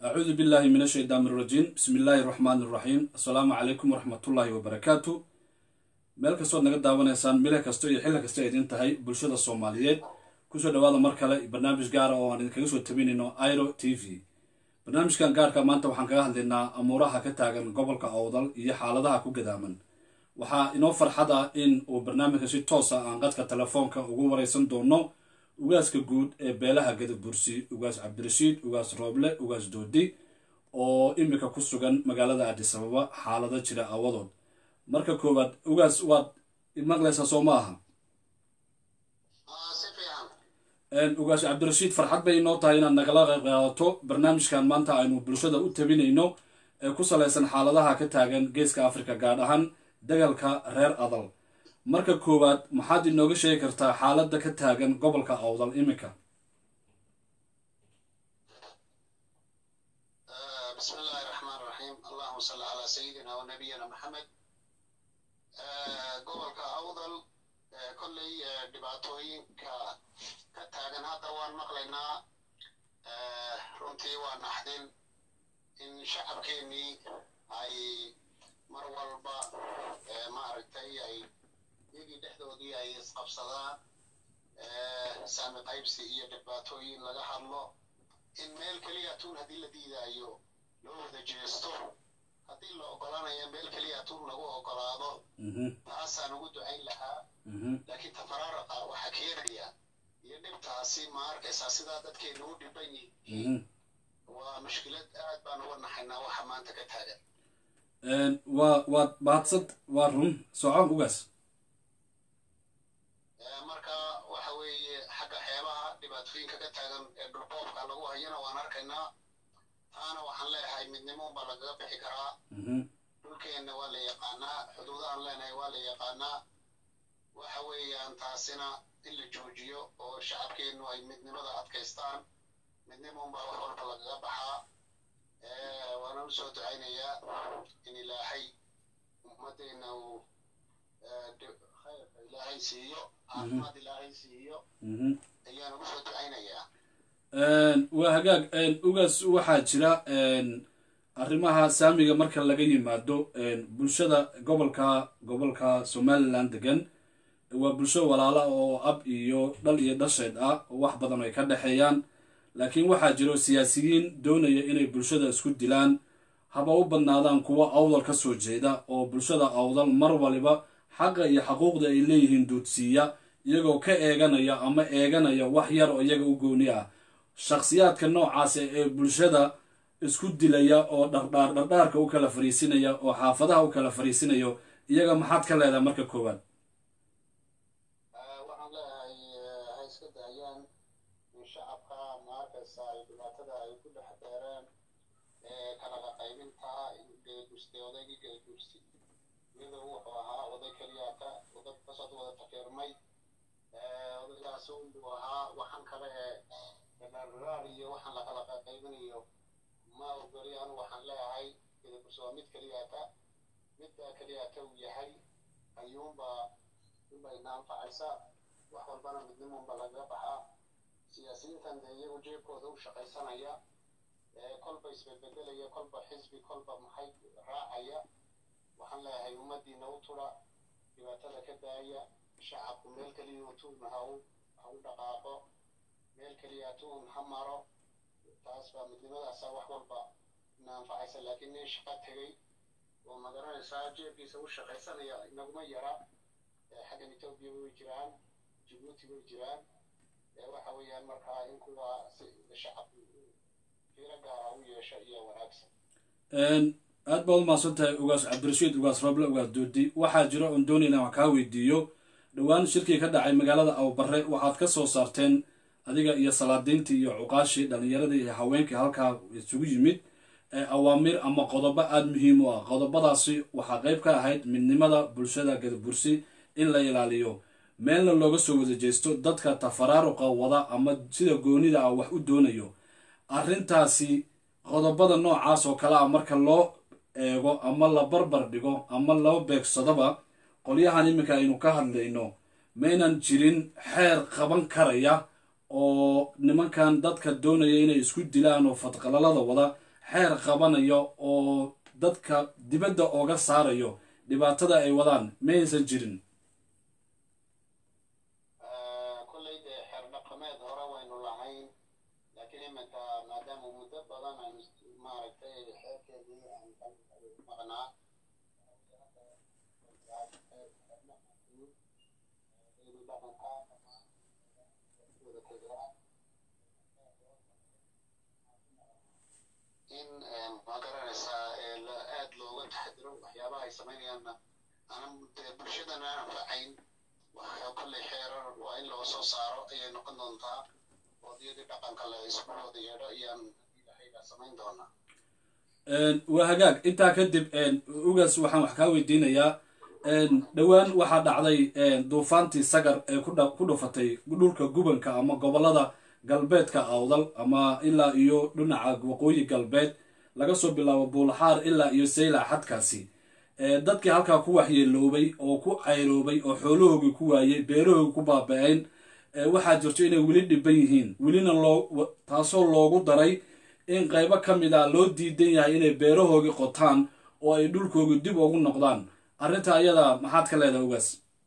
acuudu billahi min ashaytaan irajiim bismi illaahi raxmaani iraxiim assalaamu calaykum waraxmatullaahi wabarakaatu meel kastood naga daawanaysaan mile kasto iyo xilli kasta idin tahay bulshada soomaaliyeed kusoo dhawaada mar kale barnaamij gaara oo aan idinkaga soo tabinayno iro t v barnaamijkan gaarka maanta waxaan kaga hadlaynaa amuuraha ka taagan gobolka awdal iyo xaaladaha ku gadaaman waxaa inoo farxad ah in uu barnaamijka si toosa aan qadka telefoonka ugu wareysan doono ugaaska guud ee beelaha gadabursi ugaas cabdirashiid ugaas rooble ugaas doodi oo imika ku sugan magaalada adisababa xaalado jira awadood marka koowaad ugaas waad maqlaysaa soo ma aha ugaas cabdirashiid farxad bay inoo tahay inaad nagala qayb qaadato barnaamijkan maanta aynu bulshada u tabinayno ee ku salaysan xaaladaha ka taagan geeska africa gaar ahaan dagalka reer adal marka koowaad maxaad inooga sheegi kartaa xaaladda ka taagan gobolka awdal iminka bismi illaahi raxmaan raxiim allahuma salli calaa sayidina wa nabiyina maxamed gobolka awdal kolley dhibaatooyinka ka taagan hadda waan maqlaynaa runtii waa naxdin in shacabkeennii ay mar walba maaragtay ay iyagii dhexdoodii ay isqabsadaan saami qaybsi iyo dhibaatooyin laga hadlo in meel keliya tuun haddii la diidaayo loo wada jeesto haddii la ogolaanayo meel keliya tuun lagu ogolaado taasaan ugu ducayn lahaa laakiin tafaraaraqa waxaa keenaya iyo dhibtaasi ma arkaysaa sidaa dadkeenu u dhiban yihiin waa mushkilad aad baan uga naxaynaa waxa maanta ka taagan waa waad bahadsad waa run soco ugaas marka waxa weeye xagga xeebaha dhibaatooyinka ka taagan ee dhulboobka lagu hayana waan arkaynaa taana waxaan leeyahay midnimo baa lagaga bixi karaa dhulkeenna waa la yaqaanaa xuduudahan leenahay waa la yaqaanaa waxa weeyaan taasina in la joojiyo oo shacabkeennu ay midnimada adkaystaan midnimo baa wax walba lagaga baxaa waana u soo ducaynayaa in ilaahay ummaddeena uu khayrka ilaahay siiyo caafimaad ilaahay siiyo ayaan ugu soo ducaynayaa waa hagaag ugaas waxaa jira arrimaha saamiga marka laga yimaado bulshada gobolka gobolka somalilan degan waa bulsho walaala oo ab iyo dhal iyo dhasheed ah oo wax badan ay ka dhexeeyaan laakiin waxaa jiro siyaasiyiin doonaya inay bulshada isku dilaan haba u badnaadaan kuwa awdal ka soo jeeda oo bulshada awdal mar waliba xaqa iyo xaquuqda ay leeyihiin duudsiiya iyagoo ka eeganaya ama eeganaya wax yar oo iyaga u gooni ah shakhsiyaadka noocaas ee bulshada isku dilaya oo dhardhaar dhardhaarka u kala fariisinaya oo xaafadaha u kala fariisinayo iyaga maxaad ka leedahay marka koowaad waxaan leeyahay ha iska daayaan in shacabka ma arkaysa ay dhibaatada ay ku dhex deereen kala qaqaybinta geeguste odaygii geegursi iyadoo wuxuu ahaa oday keliyaaka dad kasoo wada takeermay odaygaas uu ahaa waxaan kale ee dharaar iyo waxaan la kala qaqaybinayo ma ogoli anu waxaan leeyahay geegursi waa mid keliyaaka midda keliyaaka uu yahay ayuunbaa inbayna anfacaysa wax walbana midnimunba lagaga baxaa siyaasiyiintan dee iyagu jeebkooda u shaqaysanaya kolba isbedbedelaya kolba xisbi kolba maxay raacaya waxaan leeyahay ummaddiina u tudha dhibaatada ka daaya shacabku meel keliya tuun ha u ha u dhaqaaqo meel keliya tuun ha maro taas baa midnimadaasa wax walba ina anfacaysa laakiin nin shaqo tegey oo magaranaysaa jeebkiisa u shaqaysanaya inaguma yara xaggan etoobiya way jiraan jibuuti way jiraan waxa weeyaan markaa in kuwa shacabku fiiro gaara u yeesho iyo wanaagsan aad baad umahadsan tahay ugaas cabdirashiid ugaas roble ugaas doodi waxaa jira oon doonayna wax kaa weydiiyo dhowaan shirkii ka dhacay magaalada awbare waxaad ka soo saarteen adiga iyo salaadiintii iyo cuqaashii dhallinyaradii iyo haweenkii halkaa isugu yimid awaamiir ama qodobo aada muhiim u ah qodobadaasi waxaa qayb ka ahayd midnimada bulshada gadabursi in la ilaaliyo meelna looga soo wada jeesto dadka tafaraaruqa wada ama sida goonida ah wax u doonayo arrintaasi qodobada noocaas oo kale ah marka loo eego ama la barbar dhigo ama loo beegsadoba qolyahan iminka aynu ka hadlayno maynan jirin xeer qaban karaya oo nimankan dadka doonaya inay isku dilaan oo fadqalalada wada xeer qabanayo oo dadka dibadda ooga saarayo dhibaatada ay wadaan mayaysan jirin kolley dee xeer dhaqameed hore waynu lahayn laakiin iminka maadaama muddo badan aan maaragtay xeerkeedii aan ka maqnaa in ma garanaysaa aad looga taxadiro waxyaabaha ay samaynayaanna aanan dee bulshadana aan anfacayn waxaa kolley xeerar waa in loo soo saaro ayay noqon doontaa oodiyadii dhaqanka la isku wada yeedho ayaan ilahayga samayn doonaa waa hagaag intaa kadib ugaas waxaan wax kaa weydiinayaa dhowaan waxaa dhacday duufaantii sagar ee ku dhufatay dhulka gubanka ama gobolada galbeedka awdal ama ilaa iyo dhinaca waqooyi galbeed laga soo bilaabo buulaxaar ilaa iyo saylac xadkaasi dadkii halkaa ku waxyeeloobay oo ku cayroobay oo xoolahoogii ku waayey beerahoogii ku baaba-een waxaa jirto inay weli dhiban yihiin welina loo taasoo loogu daray in qaybo ka mid a loo diidan yahay inay beerahoogii qotaan oo ay dhulkoogii dib ugu noqdaan arrinta ayada maxaad ka leedahay ugaas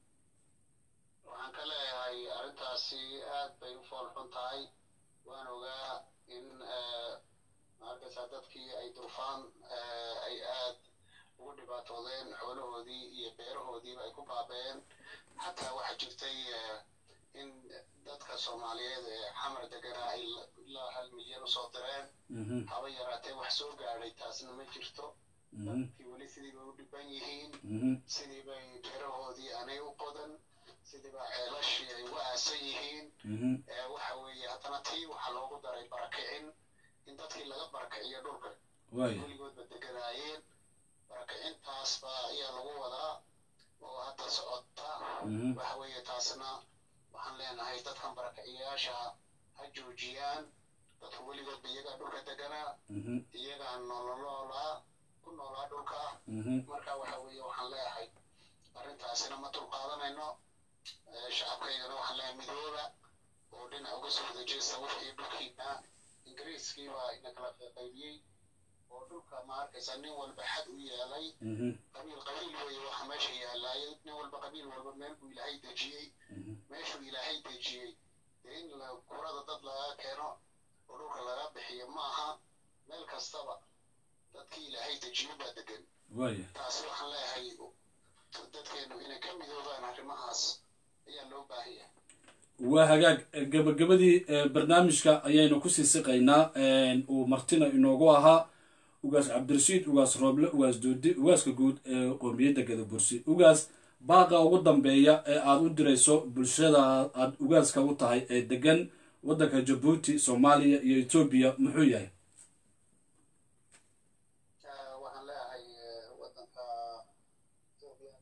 waxaan ka leeyahay arrintaasi aad bay u fool xun tahay waan ogaa in maarkaysaa dadkii ay duufaan ay aad ugu dhibaatoodeen xoolahoodii iyo beerahoodiiba ay ku baabeen xataa waxaa jirtay in dadka soomaaliyeed ee xamar degana ay ilaa hal milyan usoo direen haba yaraatee wax soo gaadhay taasna ma jirto dadkii weli sidii bay u dhiban yihiin sidii bay beerahoodii aanay u qodan sidiiba ceelashii ay uga aasan yihiin waxa weeye haddana tii waxaa loogu daray barakicin in dadkii laga barakiciyo dhulka weligoodba deganaayeen barakicintaas ba ayaa lagu wadaa oo hadda socota waxa weeye taasna waxaan leenahay dadkan barakiciyaasha ha joojiyaan dadka weligoodba iyagaa dhulka deganaa iyagaa nololoolaa ku noolaa dhulka marka waxa weeye waxaan leeyahay arrintaasina ma dulqaadanayno shacabkaygana waxaan leeyahay midooba oo dhinac uga soo wada jeesta wixii dhulkiina ingiriiskii baa ina kala qaybiyey oo dhulka ma arkaysa nin walba xad u yeelay qabiil qabiil weeye waxa meesha yaalaay nin walba qabiil walba meel buu ilaahay dejiyey meeshuu ilaahay dejiyey dee in kurada dad laga keeno oo dhulka laga bixiyo maaha meel kastaba dadkii ilaahay dejiyo baa degan taasi waxaan leeyahay dadkeenu inay ka midoobaan arrimahaas ayaa loo baahan yahay waa hagaag gabagabadii barnaamijka ayaynu kusii siqaynaa uu martina inoogu ahaa ugaas cabdirashiid ugaas rooble ugaas doodi ugaaska guud ee qoomiyadda gadabursi ugaas baaqa ugu dambeeya ee aada u dirayso bulshada aada ugaaska u tahay ee degan waddanka jabuuti soomaaliya iyo etoobiya muxuu yahay waxaan leeyahay waddanka etoobiya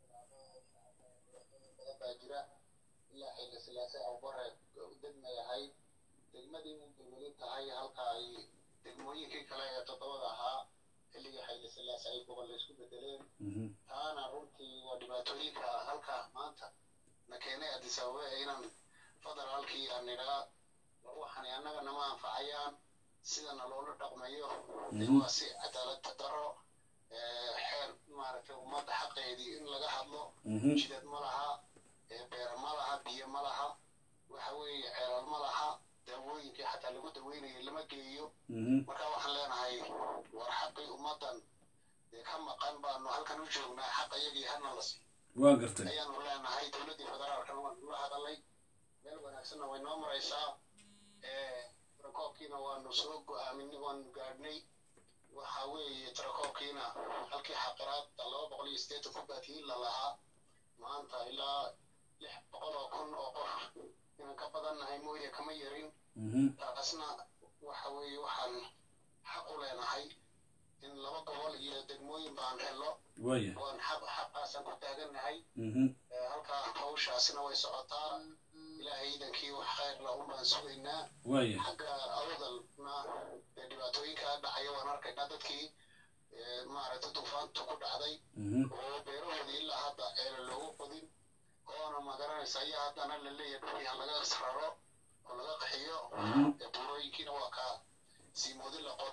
badan baa jira ilaa xilli silaase abubare u degma yahay degmadii u dowladi tahay halka ay degmooyinkii kale ee toddobada ahaa xilligii xilli silaase ay gobol isku bedeleen taana runtii waa dhibaatooyinka halka maanta na keenay addis ababa ee inaan federaalkii aan nidhaa war waxani annaga nama anfacayaan sidana loola dhaqmayo dee waa si cadaalad daro xeer maaragtay ummadda xaqeedii in laga hadlo jidad ma laha beera ma laha biyo ma laha waxa weeye ceelal ma laha daawooyinkii xataa lagu daweynayay lama geeyo marka waxaan leenahay war xaqii ummaddan dee ka maqan baanu halkan u joognaa xaq iyagii hana la siiyo waa gartay ayaanu leenahay dowladdii federaalkana waan ula hadalay meel wanaagsanna way noo maraysaa tirakoobkiina waanu soo go-aaminay waanu gaadhnay waxa weeye tirakoobkiina halkii xaqiraad laba boqol iyo siddeetan ku baatiyin la lahaa maanta ilaa lix boqol oo kun oo qof inaan ka badannahay mooye kama yarin taasna waxa weeye waxaan xaq u leenahay in laba gobol iyo degmooyin baan helo waaya waan xaq xaqaasaan ku taagannahay halkaa hawshaasina way socotaa ilaahay iidankii wax khayr la un baan sugaynaa waaya xagga awdalna dee dhibaatooyinka dhacaya waan arkaynaa dadkii maaragtay duufaantu ku dhacday oo beerahoodii ilaa hadda ceela loogu qodin oona magaranaysa ayaa haddana la leeyahay dhulkii ha laga raro oo laga qaxiyo buurooyinkiina waa kaa siimoodi la qoto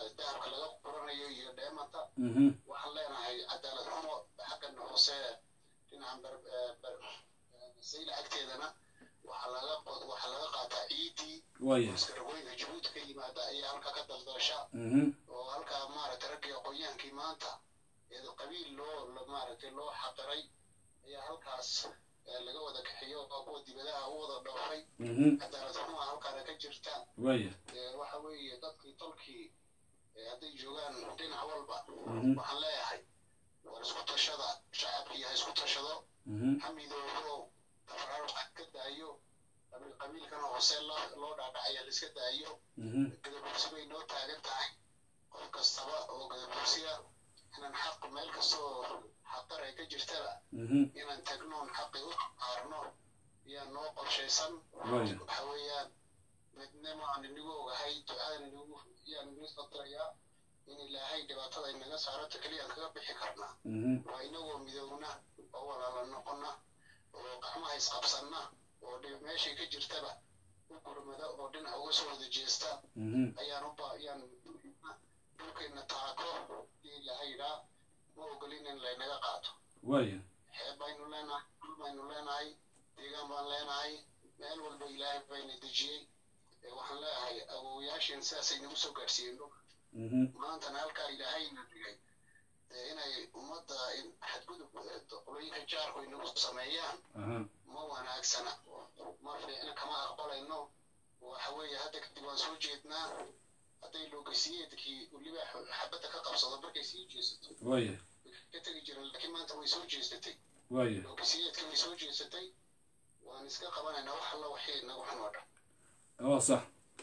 dahabka laga quranayo iyo dheemanta mhm waxaan leenahay cadaalad xumo xaggan hoose dhinacan bar- eh, bar- eh, sayla agteedana waxaa laga qod- waxaa laga qaataa ciidii waaya iskaragooyinka jabuuti ka yimaada ayaa halka ka daldasha mhm oo halkaa maaragtay raggii aqoonyaankii maanta ee qabiil loo lo- maaragtay loo xaqiray ayaa halkaas eh, laga wada kaxiyo oo kuwa dibadaha u wada dhoofay mhm cadaalad xumaa halkaana ka jirta waaya Eh, waxa weeye dadkii tolkii eh, hadday joogaan dhinac walba Mhm. waxaan leeyahay war isku tashada shacabkii ha isku tashado mhm xamidoobo tafaraaruqa ka daayo qabiil qabiilkana hoose loo loo dhaadhacaya la iska daayo mhm gadabursi bay noo taagan tahay qof kastaba oo gadabursiga inaan xaq meel kastoo xaqar ay ka jirtaba mhm inaan tagnoon xaqi u qaarno ayaa noo qorshaysan Waaya. waxa weeyaan midnimo aan inagu ogahay ducaadan inagu yaan inagu qadarayaa in ilaahay dhibaatada inaga saarata keliya aan kaga bixi karnaa mhm waa inagoo midowna oo walaala noqona oo gacmaha isqabsanna oo dhib- meeshay ka jirtaba u gurmada oo dhinac uga soo wada jeesta mhm ayaan u ba ayaan dhulkeenna taako dii ilahaydaa ma ogolin in laynaga qaato waaya xeeb baynu leenahay dhul baynu leenahay deegaan baan leenahay meel walba ilaahay bayna dejiyey ee waxaan leeyahay awowyaasheen sidaasay nagu soo gaadhsiiyeen dhulka mhm maantana halkaa ilaahayna dhigay ee inay ummadda in- xadgudub eh, qolooyinka jaarku ay nagu sameeyaan aha ma wanaagsana ma fiicna kama aqbalayno waxa weeye hadda kadib waan soo jeednaa hadday loogasiyeedkii weliba x- xabadda ka qabsado markay sii jeesato waaya ka tegi jiran laakiin maanta way soo jeesatay waaya loogasiyeedkii way soo jeesatay waan iska qabanaynaa wax alla waxii nagu xun oo dhan waa sax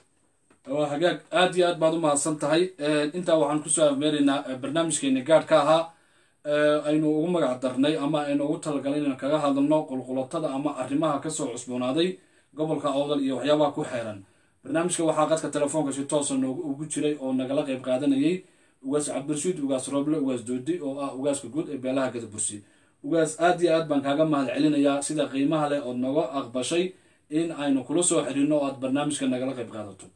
waa hagaag aad iyo aad baad u mahadsan tahay intaa waxaan kusoo afmeeraynaa eh, barnaamijkeeni gaadhka ahaa eh, aynu ugu magac darnay ama aynu ugu talagalay inaan kaga hadalno qulqulatada ama arrimaha kasoo cusboonaaday gobolka awdal iyo waxyaabaha ku xeeran barnaamijka waxaa qadka telefoonka si toosa noogu ugu jiray oo nagala qayb qaadanayay ugaas cabdirashiid ugaas roble ugaas doodi oo ah ugaaska guud ee beelaha gadabursi ugaas aad iyo aad baan kaaga mahad celinayaa sida qiimaha leh ood nooga aqbashay in aynu kula soo xiriirno oo aad barnaamijka nagala qayb qaadato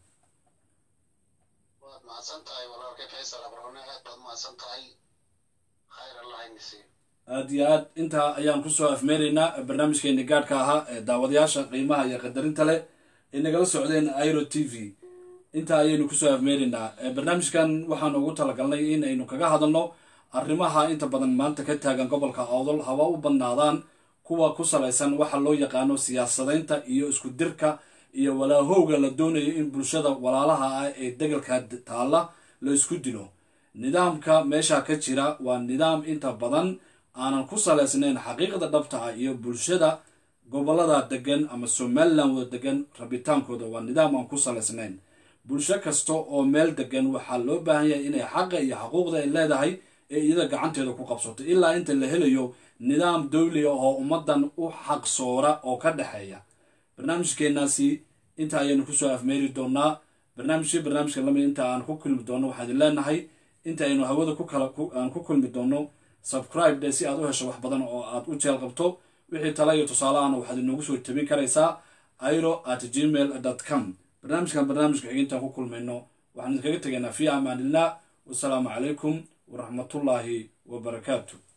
waad mahadsan tahay walaalkay faysal abrone aad baad mahadsan tahay khayr allah inisiiyo aad iyo aad intaa ayaan kusoo afmeeraynaa barnaamijkeeni gaadhka ahaa ee daawadayaasha qiimaha iyo qadarinta leh ee nagala socdeen iro t v intaa ayaynu kusoo afmeeraynaa Eh, barnaamijkan waxaanu ugu talagalnay in aynu kaga hadalno arrimaha inta badan maanta ka taagan gobolka awdal haba u badnaadaan kuwa ku salaysan waxa loo yaqaano siyaasadaynta iyo isku dirka iyo walaahowga la doonayo in bulshada walaalaha ah ee degalka d- taalla la isku dilo nidaamka meesha ka jira waa nidaam inta badan aanan ku salaysnayn xaqiiqda dhabta ah iyo bulshada gobolada degan ama somalilan wada degan rabitaankooda waa nidaam aan ku salaysnayn bulsho kasta oo meel degan waxaa loo baahan yahay inay xaqa iyo xaquuqda ay leedahay ee iyada gacanteeda ku qabsato ilaa inta la helayo nidaam dawliga oo ummadan u xaqsoora oo ka dhexeeya barnaamijkeenaasi inta ayaynu kusoo afmeeri doonaa barnaamijkii barnaamijka lamid inta aan ku kulmi doono waxaan idin leenahay inta aynu hawada ku kala ku- aan ku kulmi doono subscribe dhe si aad u hesho wax badan oo aad u jeel qabto wixii tala iyo tusaale ahna waxaad inoogu soo tabin karaysaa iro at gmail com barnaamijkan barnaamijka xigintaan ku kulmayno waxaan idinkaga tegaynaa fi amaanillah wasalaamu calaykum waraxmatullaahi wabarakaatu